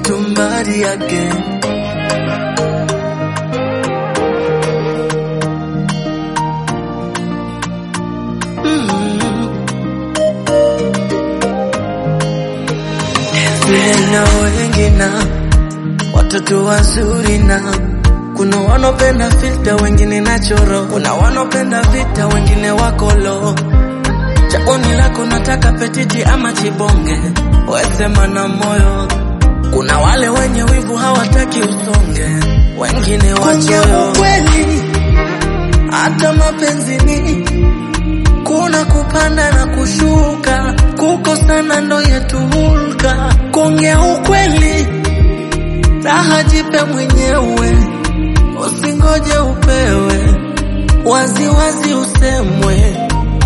somebody again. Vijana wengi na watoto wazuri na kuna wanopenda filter, wengine nachoro, kuna wanopenda vita, wengine wakolo. Chaoni lako nataka petiti ama chibonge, wesema na moyo. Kuna wale wenye wivu hawataki usonge, wengine wachoyo. Kweli hata mapenzini kuna kupanda na kushuka, kukosana ndo yetu hulka. Kuongea ukweli, raha jipe mwenyewe, usingoje upewe, wazi wazi usemwe.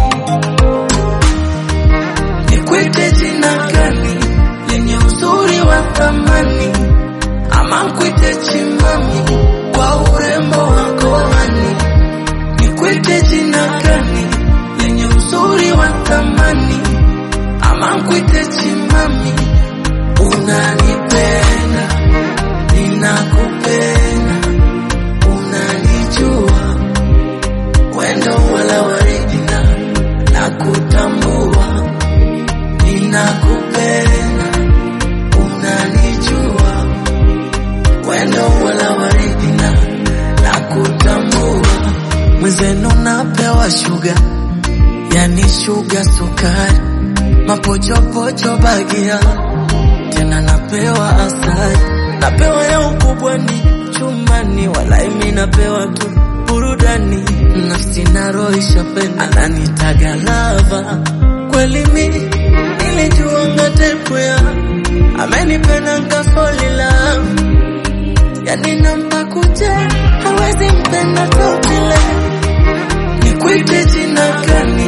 Nikwite jina gani lenye uzuri wa thamani, ama nkwite chimami kwa urembo wako hani? Nikwite jina gani lenye uzuri wa thamani, ama nkwite chimami? Unanipenda, ninakupenda, unanijua, wendo wala waridi na nakutambua, ninakupenda, unanijua, wendo wala waridi na nakutambua, mwenzenu napewa shuga, yani shuga sukari, mapochopocho bagia tena napewa asali, napewa ya ukubwa ni chumbani, wala imi napewa tu burudani, nafsi na roho ishapenda, ananitaga lava kweli, mi nilijua ngatekwea, amenipenda nkafolila, yani nampa kucha, hawezi mpenda totile, nikwite jina gani